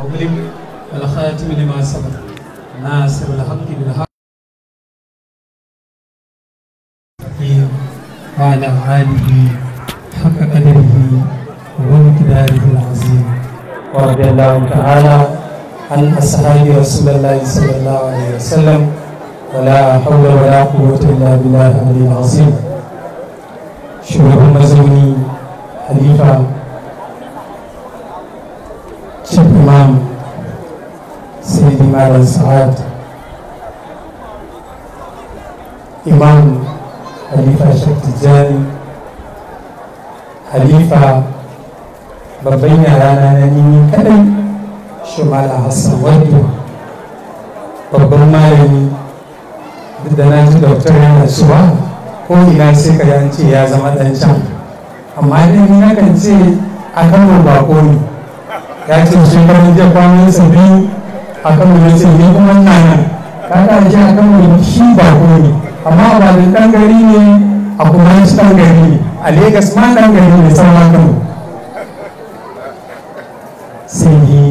وأغلق الخاتم لما سبق ناصر الحق بالحق وعلى آله حق قدره ومقداره العظيم ورضي الله تعالى عن أصحاب رسول الله صلى الله عليه وسلم ولا حول ولا قوة إلا بالله العلي العظيم shugaban mazauni halifa chief imam sayyidi malam sa'ad imam halifa shek tijjani halifa babban yara na nini kadai shumala hassan wando babban malami duk da na ji doktor yana cewa ko ina sai ka an ce ya zama dan can amma idan ni nakan ce a kano bako ne ya ce shekarun jiya kwanan sa biyu a kano ya ce ni kuma ina nan kaga shi a kano shi bako ne amma ba da dan gari ne a kuma shi dan gari ne a Legas ma dan gari ne sama kano sai yi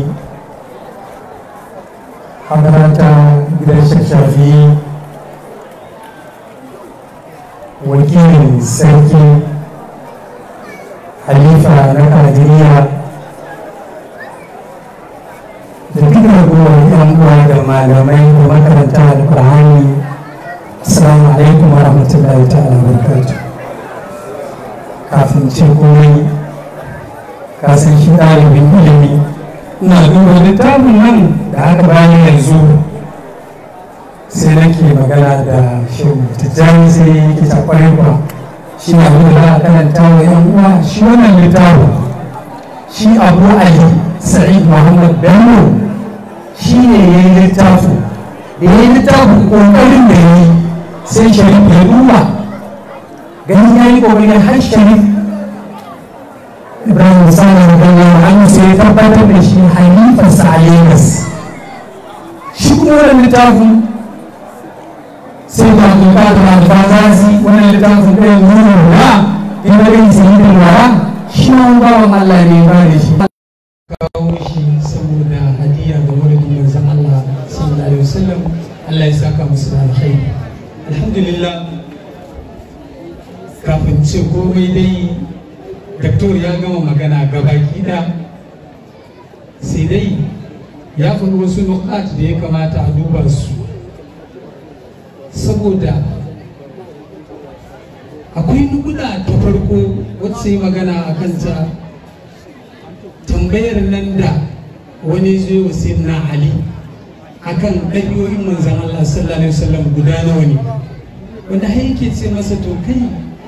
hadarata gidan shashafi wakilin sarki halifa na kadiriya da duk ragowar yan uwa da malamai da makaranta alkur'ani assalamu alaikum wa rahmatullahi ta'ala barkatu kafin ce komai ka san shi ɗalibin ilimi ina duba littafin nan da aka bayan yanzu sai nake magana da shehu tijjani sai yake ta kwarai ba shi na abin da za a karanta wa yan uwa shi wannan littafin shi abu ali sa'id muhammad bello shi ne ya yi littafin da ya yi littafin kokarin da ya yi sai sharif ya duba gani ya yi kokarin har sharif ibrahim sani da ganyen hannu sai ya tabbatar da shi halifarsa a lagos shi kuma wannan littafin sai da kuka da alfazazi wannan littafin ɗaya nuna ruwa in da gani sai da ruwa shi ma bawan Allah ne ba da shi kawo shi saboda hadiya ga wurin manzon Allah sallallahu alaihi wasallam Allah ya saka musu da alkhairi alhamdulillah kafin ce komai dai daktor ya gama magana gabaki da sai dai ya faɗi wasu nukat da ya kamata a duba su saboda akwai nukuda ta farko wacce yi magana a kanta tambayar nan da wani zai wa na ali akan ɗabi'o'in manzan Allah sallallahu alaihi wasallam guda nawa ne wanda har yake ce masa to kai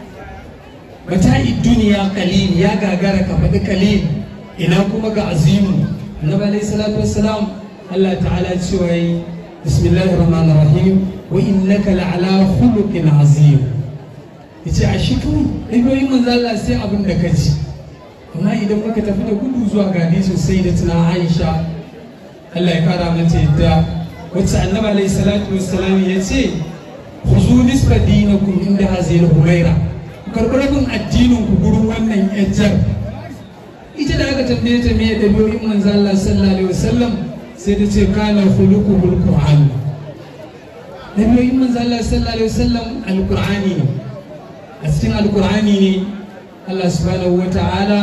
mata'i duniya kalil ya gagara ka faɗi kalil ina kuma ga azimu annabi alaihi salatu wassalam Allah ta'ala cewa yi bismillahir rahmanir rahim wa innaka la'ala khuluqin azim yace a shi kawai ɗabi'o'in manzo Allah sai abin da ka ji amma idan muka tafi da gudu zuwa ga hadisin sai da tuna Aisha Allah ya kara mata yadda wacce annabi alaihi salatu wassalam ya ce khuzu nisfa dinakum inda hazil humaira karɓi rabin addinin ku gurin wannan yajjar ita da aka tambaye ta me ɗabi'o'in manzo Allah sallallahu alaihi wasallam sai ta ce kana khuluquhul qur'an ɗabi'o'in manzo Allah sallallahu alaihi wasallam alqur'ani ne a cikin alqur'ani ne Allah subhanahu wata'ala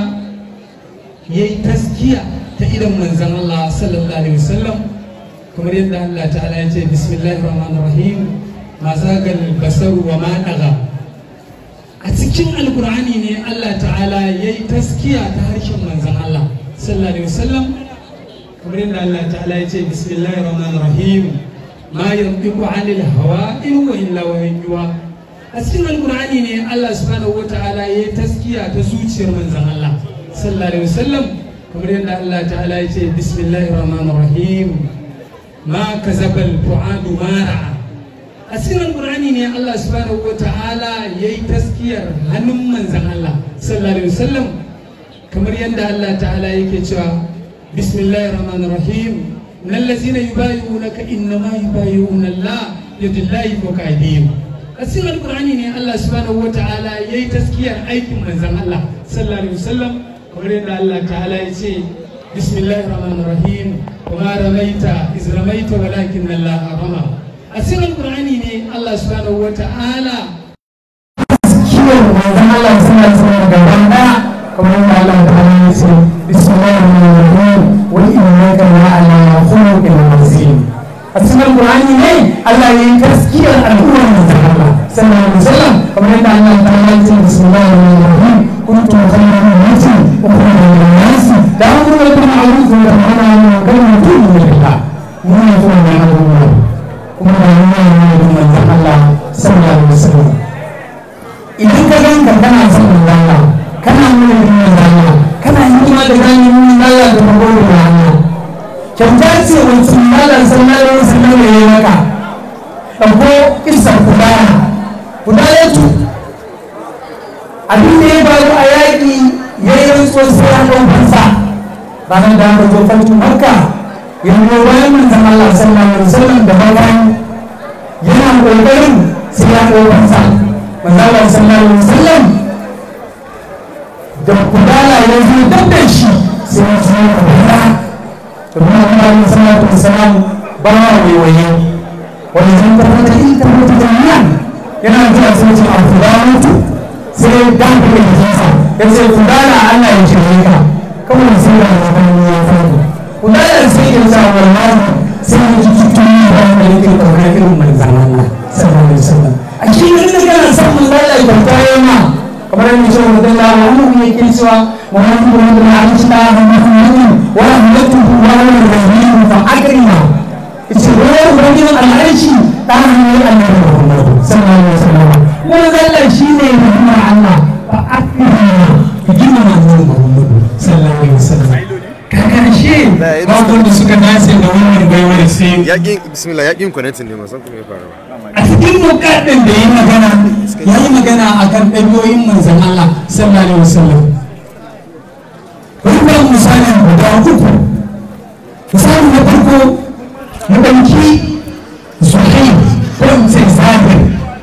yayi taskiya ta idan manzon Allah sallallahu alaihi wasallam kamar yadda Allah ta'ala ya ce bismillahir rahmanir rahim ma zagal basaru wa ma daga a cikin alkur'ani ne Allah ta'ala ya yi taskiya ta harshen manzan Allah sallallahu alaihi wasallam kamar yadda Allah ta'ala ya ce bismillahir rahmanir rahim ma yantiqu anil hawa in wa illa wahyuwa a cikin alkur'ani ne Allah subhanahu wata'ala ya yi taskiya ta zuciyar manzan Allah sallallahu alaihi wasallam kamar yadda Allah ta'ala ya ce bismillahir rahmanir rahim ma kazabal fuadu ma ra'a a cikin alkur'ani ne Allah subhanahu wa ta'ala ya yi taskiyar hannun manzan Allah sallallahu alaihi wasallam kamar yadda Allah ta'ala yake cewa bismillahir rahmanir rahim innal ladzina yubayyi'unaka innama yubayyi'una Allah yadullahi fawqa aydihim a cikin alkur'ani ne Allah subhanahu wa ta'ala ya yi taskiyar aikin manzan Allah sallallahu alaihi wasallam kamar yadda Allah ta'ala ya ce bismillahir rahmanir rahim wa ramaita iz ramaita walakin Allah rama a cikin qur'ani ne Allah subhanahu wata'ala kiwon manzon Allah suna suna gaba daya kamar yadda Allah ta hanyar ya ce bismillahir rahmanir rahim wa innaka la'ala khuluqin azim a cikin Qur'ani ne Allah ya yi gaskiyar al'ummar manzon Allah sallallahu alaihi wasallam kamar yadda Allah ta hanyar ya ce bismillahir rahmanir rahim kuntum khayra ummatin ukhrijat lin-nas ta'muruna bil ma'ruf wa tanhauna 'anil munkar wa tu'minuna billah mun yi kuma da al'umma kuma da mun yi manzon Allah sallallahu alaihi wasallam idan ka ganka kana son Allah kana nuna yin Allah kana hikima da gani yin Allah da magana da Allah kyauta ce wacce Allah sallallahu alaihi wasallam ya yi maka ɗauko kisan kudana kudana tu abin da ya faru a yaƙi ya yi rantsuwar sai ya ɗau fansa ranar da aka zo farkin makka ya zo bayan manzon Allah sallallahu alaihi wasallam da bayan yana ƙoƙarin sai ya ɗau fansa manzala sallallahu alaihi wasallam da kudala ya zo dab da shi sai ya zo kudala to kuma Allah alaihi salatu wasallam ba wa waiwaye wani zan tabbata in tabbata jami'an yana zuwa sai ce a kudalatu sai ya dafa da jikinsa ya ce kudala Allah ya shirye ka kawai sai da wani ya fadi kudala sai ya sa wallahi sai ya ji cikin ba da yake kaunar irin manzan Allah sallallahu alaihi wasallam a cikin inda kana son manzo Allah ya kwanta yana kamar yadda shi wa dalla wa annabi yake cewa Muhammadu wa la aisha Muhammadin wa rahmatuhu wa rahmatuhu fa akrima yace wani ubangijin al'arshi ta hanyar annabi Muhammad sallallahu alaihi wasallam kuma zalla shine rahmar Allah fa akrima ki gina annabi Muhammad sallallahu alaihi wasallam karshe babu da suka dace da wannan baiwar sai yaƙin bismillah yaƙin connecting ne masan kuma ya fara ba a cikin mukaddin da ya magana ya yi magana a kan ɗabi'o'in manzan Allah sallallahu alaihi wasallam wannan misalin guda uku misali na farko mu ɗauki zuhair ko in ce zahir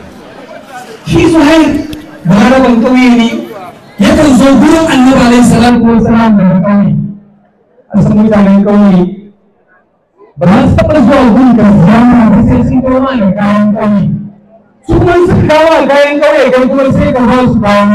shi zuhair balaraban ƙauye ne yakan zo gurin annabi alaihi salatu wasalam daga ƙauye an san mutanen ƙauye ba za su taɓa zuwa gun da zama ba sai sun kawo ma da kayan ƙauye su kuma suka kawo a kayan ƙauye kai kuma sai ka ba su kayan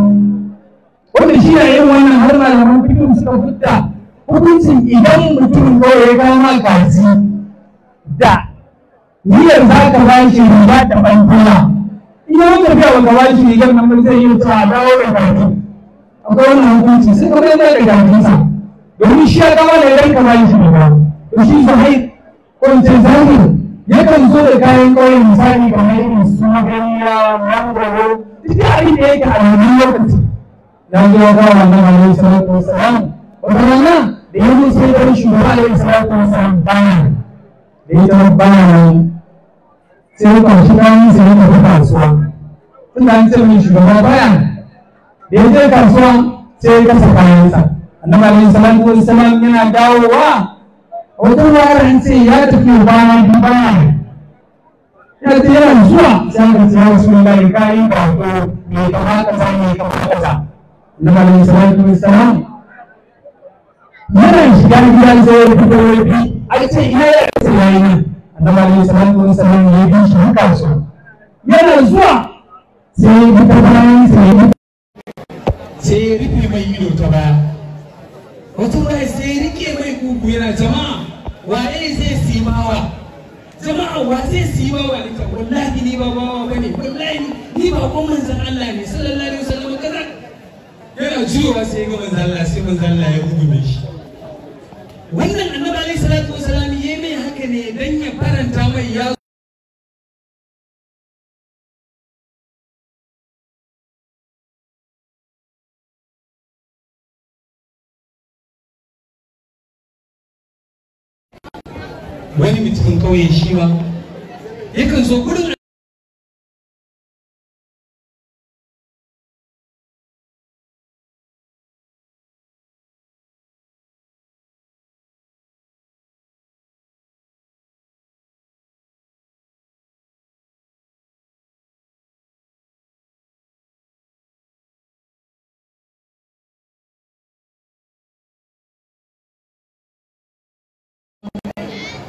wanda shi na yin wannan har malaman fikin suka fita hukuncin idan mutum ƙauye ya kawo ma kaji da niyyar za ka ba shi riga da ɓangula in ya wanda biya baka ba shi rigar nan ba zai yi ta dawo da kaji akwai wannan hukunci sai ka bai da kajinsa domin shi ya kawo da idan ka ba shi riga shi zahir ko in ce zahir yakan zo da kayan ƙauye misali kamar irin su ganya mangoro duk da abin da yake a yanzu lokaci ya zo ya kawo wannan alaihi salatu wasalam wata rana da ya zo sai da shugaba alaihi salatu wasalam baya da ya zama baya nan sai ya kwashi kayan sai ya tafi kasuwa tunda an ce min shugaba baya da ya je kasuwa sai ya kasa kayansa annabi alaihi salatu wasalam yana dawowa wata waran ce ya tafi bana bana ya ce yana zuwa sai aka ce wasu wallahi kayan bako me kama kaza me kama kaza na malin salatu wassalam yana shiga gidan sai ya fito ya bi ai ce ina ya ce yayi nan annabi alaihi salatu wassalam ya bi shi haka so yana zuwa sai ya bi ta bayan sai ya sai ya rufe mai ido ta baya wata waya sai ya rike mai kugu yana jama'a waye zai simawa jama'a wa zai simawa ne ta wallahi ni ba bawa bane wallahi ni ba kon manzon Allah ne sallallahu alaihi wasallam kaza yana juyowa sai ga manzon Allah sai manzon Allah ya gudu shi wannan annabi alaihi salatu wasallam yayi mai haka ne dan ya faranta mai ya wani mutumin kauye shi ma yakan zo gurin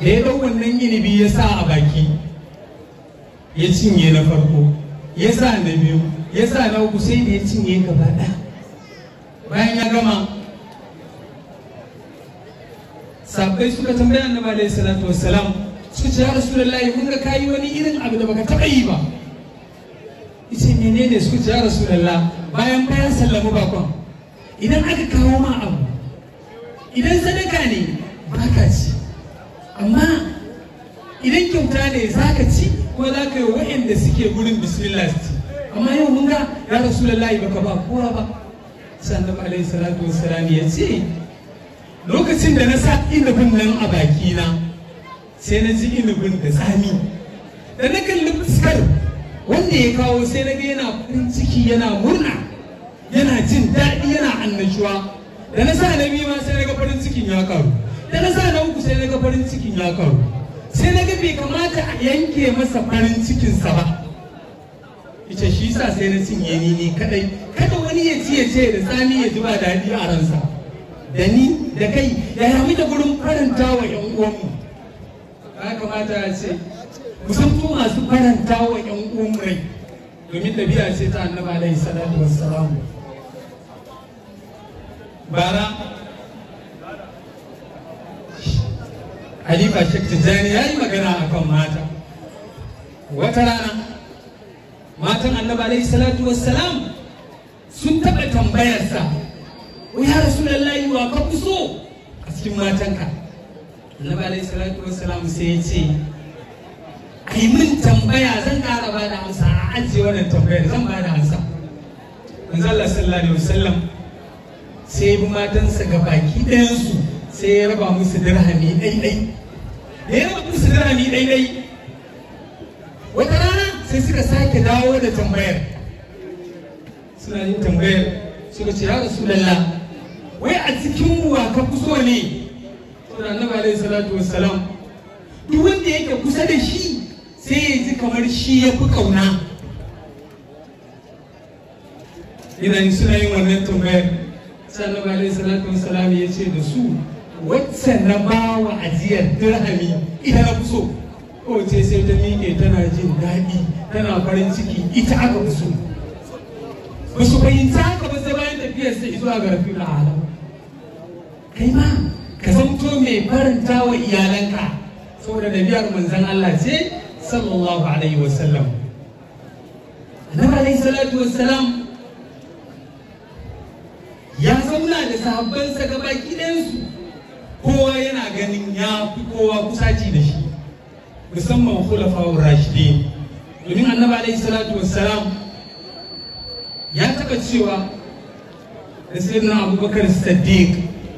da ya ɗau wannan inibi ya sa a baki ya cinye na farko ya sa na biyu ya sa na uku sai da ya cinye gaba ɗaya bayan ya gama sabbai suka tambaya annabi alaihi salatu wassalam suka ce ya rasulullahi mun ga kayi wani irin abu da baka taɓa yi ba yace menene suka ce ya rasulullah bayan bayan sallamu bakon idan aka kawo ma abu idan sadaka ne baka ci amma idan kyauta ne za ka ci ko za ka yi wa'anda suke gurin bismillah su ci amma yau mun ga ya rasulullahi baka ba kowa ba sannan alaihi salatu wassalam ya ce lokacin da na sa inubin nan a bakina sai na ji inubin da tsami da na kalli fuskar wanda ya kawo sai na ga yana farin ciki yana murna yana jin daɗi yana annashuwa da na sa na biyu ma sai na ga farin cikin ya karu da na sa na uku sai na ga farin cikin ya karu sai na ga bai kamata a yanke masa farin cikinsa ba ita shi sa sai na cinye ni ni kadai kada wani ya ci ya ce da tsami ya ji ba daɗi a ransa da ni da kai ya yami da gurin faranta wa ƴan uwanmu ya kamata ya ce kusanto masu faranta wa ƴan uwanmu rai domin ɗabi'a ce ta annabi alaihi salatu wassalam bara Halifa Sheikh Tijjani ya yi magana a kan mata. Wata rana, matan annabi alaihi salatu wassalam sun taɓa tambayarsa, wai ya rasu lallahi wa ka fi so a cikin matanka. Annabi alaihi salatu wassalam sai ya ce, ai min tambaya zan ƙara ba da amsa a ajiye wannan tambayar zan ba da amsa. Manzo Allah sallallahu alaihi wasallam sai ya bi matansa ga baki ɗayansu sai ya raba musu dirhami ɗaiɗai da ya raba musu dirhami ɗaiɗai wata rana sai suka sake dawo da tambayar suna yin tambayar suka ce ya rasu lalla wai a cikin wa ka fi so ne saboda annabi alaihi salatu wassalam duk wanda yake kusa da shi sai ya ji kamar shi ya fi kauna idan suna yin wannan tambayar sannan alaihi salatu wassalam ya ce da su wacce na ba wa ajiyar dirhami ita na fi so ko ce sai ta miƙe tana jin daɗi tana farin ciki ita aka fi so ba su fahimci haka ba sai bayan tafiyar sai zuwa ga rafi da alam kai ma ka zamto mai faranta wa iyalanka saboda biyar manzon Allah ce sallallahu alaihi wasallam annabi alaihi salatu wassalam ya zauna da sahabbansa gaba ɗayansu kowa yana ganin ya fi kowa kusaci da shi musamman khulafa'ur rashidin domin annabi alaihi salatu wassalam ya taɓa cewa da sayyidina abubakar siddiq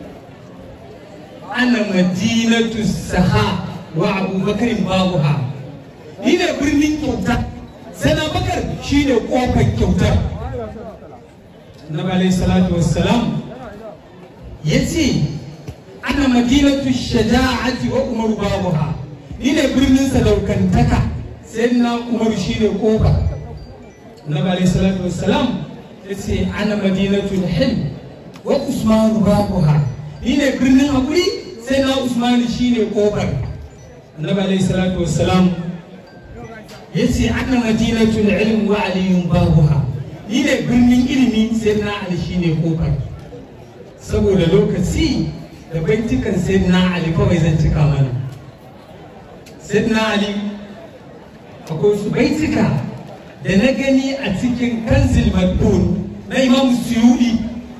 ana madinatu saha wa abubakar babuha ni ne birnin kyauta sana bakar shi ne kofar kyautar annabi alayhi salatu wassalam ya ce ana madinatu shaja'ati wa umar babuha ni ne birnin sadaukantaka sai na umar shi ne kofa annabi alayhi salatu wassalam ya ce ana madinatu hil wa usman babuha ni ne birnin hakuri sai na usman shi ne kofar annabi alayhi salatu wassalam ya ce ana madinatu ilm wa aliyun babuha ni ne birnin ilimi sai na ali shi ne kofar saboda lokaci da baitukan sai na ali kawai zan cika mana sai na ali akwai su baituka da na gani a cikin kanzil madbun na imam suyudi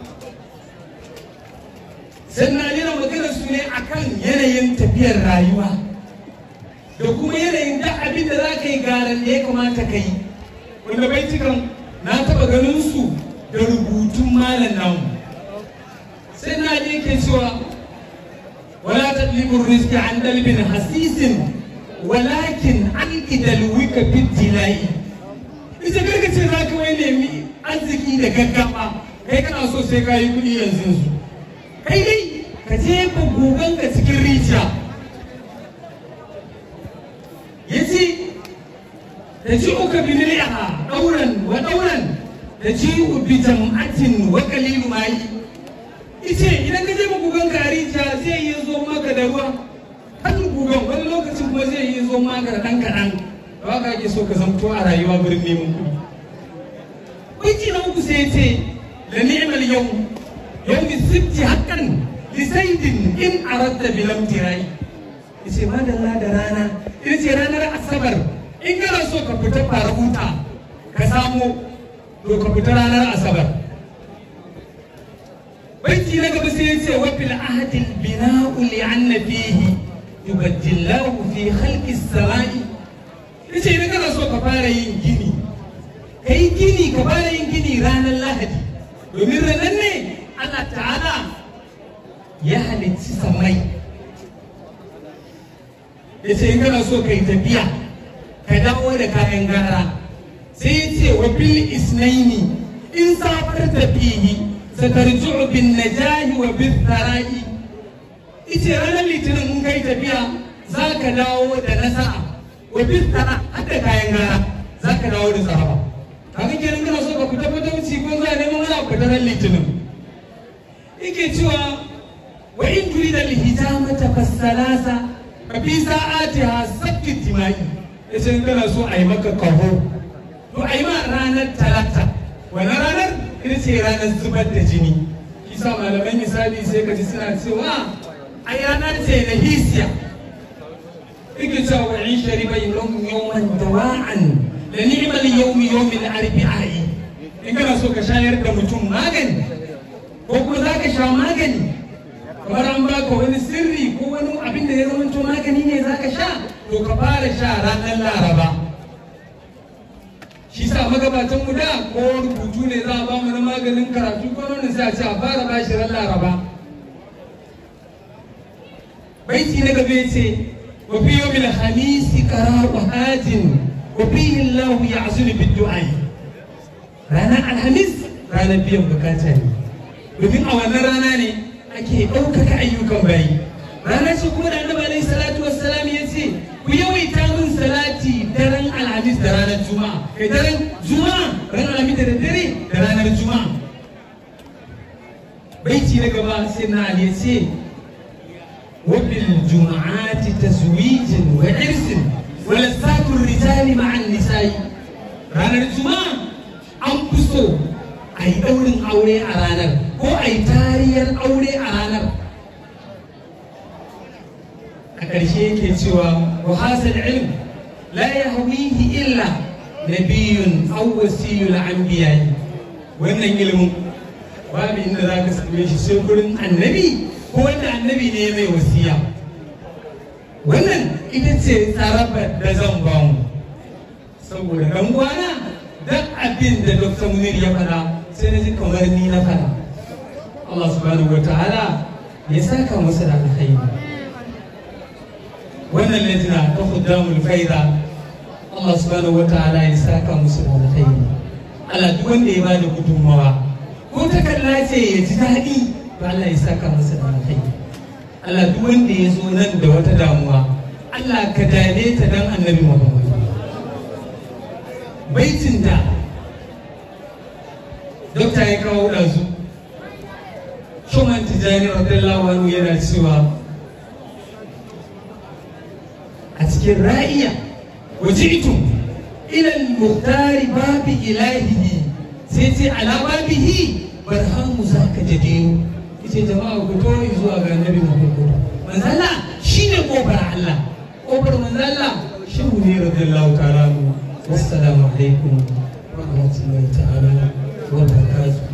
sai na ali na magana su ne akan yanayin tafiyar rayuwa da kuma yanayin da abin da za ka yi garan da ya kamata ka yi wanda baitukan na taba ganin su da rubutun malam namu sai na je ke cewa wala tadlibu rizqi an dalbin hasisin walakin an idalwika fi tilai ita karka ce za ka wai nemi arziki da gaggawa kai kana so sai ka yi kuɗi yanzu su kai dai ka je ka gugan ka cikin rijiya yace تجيئك بملئها دورا ودورا تجيء بجمعة وقليل ماء ice idan ka je gugan kari ta zai yi zo maka da ruwa kan gugan wani zo maka da ɗan kaɗan ba ka ake so ka zamto a rayuwa gurin neman kuɗi baiti na uku sai ce da ni'mal yau yau mi sibti haƙƙan lisaidin in aradda bilam tirai yace madalla da rana ita ce ranar asabar in kana so ka fita fara huta ka samu to ka fita ranar asabar baiti na gaba sai yace wa fil ahdi al bina'u li anna fihi yubaddillahu fi khalqi as-sama'i yace idan kana so ka fara yin gini kai gini ka fara yin gini ranar lahadi domin ranar ne Allah ta'ala ya halicci samai ya ce in kana so ka yi tafiya ka dawo da kayan gara sai ya ce wa bil isnaini in safar tafihi satarji'u bin najahi wa bin thara'i ice ranar litinin in kai tafiya za ka dawo da nasara wa bin thara har da kayan gara za ka dawo da tsaraba kaga kenan kana so ka fita fita wuce ko za a neman wani abu da ran litinin yake cewa wa in turida al-hijamata fas-salasa fa fi sa'atiha sabti timai yace in kana so a yi maka kaho to a yi ma ranar talata wannan ranar ita ce ranar zubar da jini kisa malamai misali sai ka ji suna cewa ai ranar ce na hisiya yake cewa wa in shariba yawman dawa'an da ni'mal yawmi yawmil arbi'i in kana so ka shayar da mutum magani ko kuma za ka sha magani kamar an baka wani sirri ko wani abin da ya zamanto magani ne za ka sha to ka fara sha ranar laraba shi sa magabatan mu da ko rubutu ne za a ba mu na maganin karatu ko wani sai a ce a fara ba shi ran laraba baiti na gabe ce wa fi yawmil hamisi qara'u hajin wa fihi Allah ya'zulu bid-du'a ranar alhamis ranar biyan bukata ne domin a wannan rana ne ake ɗaukaka ayyukan bayi rana ce kuma da annabi alaihi salatu wassalam ya ce ku yawaita min salati daren alhamis da ranar juma'a kai daren juma'a ran alhamis da dare da ranar juma'a baiti na gaba sai na ali ya ce wa bil juma'ati tazwijin wa irsin wa lasatu rijali ma'an nisa'i ranar juma'a an fi so a yi ɗaurin aure a ranar ko a yi tariyar aure a ranar a ƙarshe yake cewa wa hasal ilm la yahwihi illa nabiyun aw wasiyul anbiya wannan ilimin babu inda za ka same shi sai gurin annabi ko wanda annabi ne mai wasiya wannan ita ce tsarabar da zan ba mu saboda dan gwana dan abin da dr munir ya faɗa sai na ji kamar ni na faɗa Allah subhanahu wa ta'ala ya saka masa da alkhairi wannan lajina ta khuddamul faida Allah subhanahu wa ta'ala ya saka musu da alkhairi Allah duk wanda ya bada gudunmawa ko ta kalla ce ya ji daɗi to Allah ya saka masa da alkhairi Allah duk wanda ya zo nan da wata damuwa Allah ka dane ta dan annabi Muhammad baitin da dokta ya kawo ɗazu Shuman Tijjani radiyallahu anhu yana cewa a cikin ra'iya waji'tum ila al-muhtari babi ilahihi sai ce ala babihi barhamu zaka jadiyu yace jama'a ku to zuwa ga annabi Muhammad manzo Allah shine kofar Allah kofar manzo Allah shehu ne radiyallahu ta'ala anhu wassalamu alaikum wa rahmatullahi ta'ala wa barakatuh